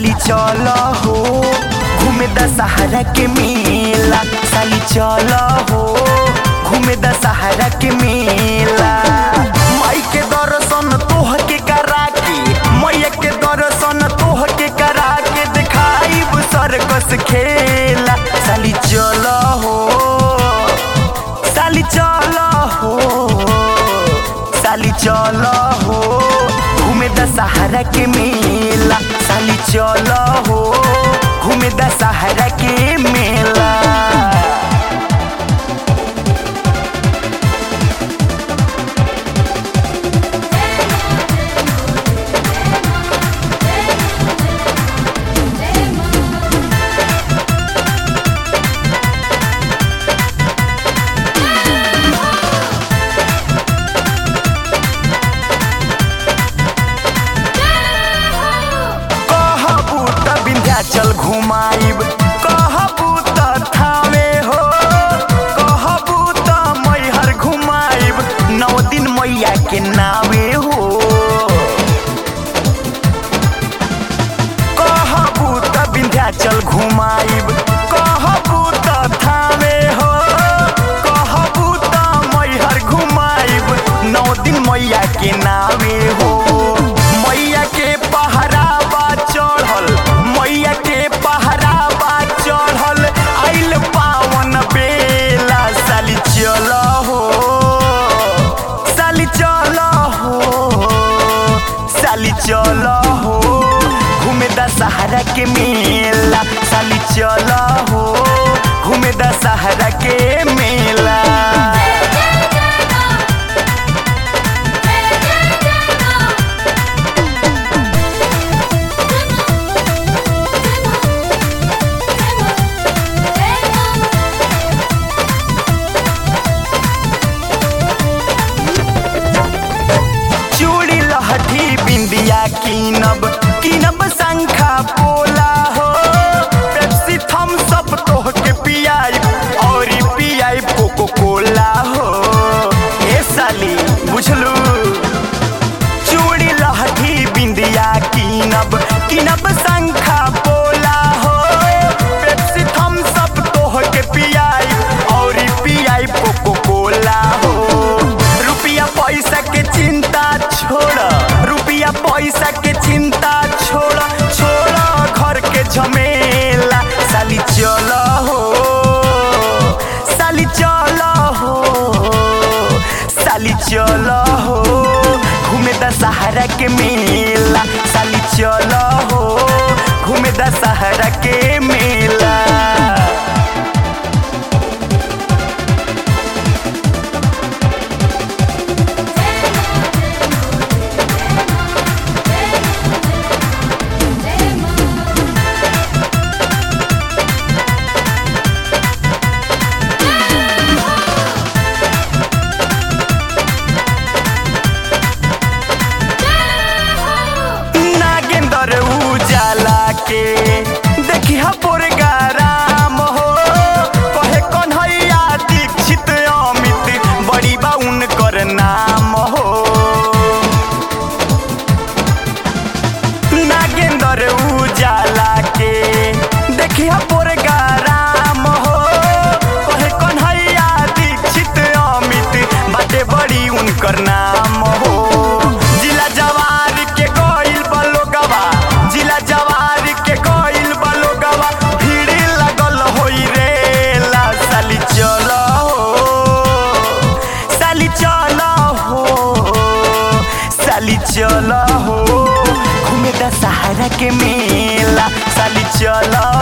साली चल हो घूमे दशहरा के मेला साली चल हो घूमे दशहरा के मेला माई के दर्शन तोह के करा के मैया के दर्शन तोह के करा के दिखाई सर्कस खेला साली चल हो साली चल हो साली चल हो घूमे दशहरा के मेला साली चल हो घूमे दशहरा के मेला कहबू त विंध्याचल घुमाइब कहबू त थावे हो कहबू त मैहर घुमाइब नौ दिन मैया के नावे हो कहबू त विंध्याचल घुमाइब कहबू त थावे हो कहबू त मैहर घुमाइब नौ दिन मैया के नावे हो मैया के पहरावा चढ़ल मैया के पहरावा चढ़ल आइल पावन बेला साली चल हो साली चल हो साली चल हो घूमे दशहरा के मेला साली चल हो घूमे दशहरा के मेला चूड़ी लहठी बिंदिया कीनब कीनब शंखा पोला हो पेप्सी थम सब तोह के पियाई और पियाई कोको कोला हो ए साली बुझलू चूड़ी लहठी बिंदिया कीनब कीनब शंखा पोला हो पेप्सी थम सब तोह के पियाई और पियाई कोको कोला हो रुपया पैसा के चिंता छोड़ रुपया पैसा के चिंता छोड़ छोड़ घर के झमेला साली चल हो साली चल हो साली चल हो घूमे दशहरा के मेला साली चल हो घूमे दशहरा के मेला नागेंद्र उजाला के देखी राम हो कहे कन्हैया दीक्षित अमित बड़ी बा उनकर नाम हो नागेंद्र उजाला के देखी राम हो कहे कन्हैया दीक्षित अमित बाटे बड़ी उनकर नाम हो जिला जवार के गइल बलोगवा जिला जवार के गइल बलोगवा भीड़ लगल होई रे ला साली चल हो साली चल हो साली चल हो घूमे दशहरा के मेला साली चल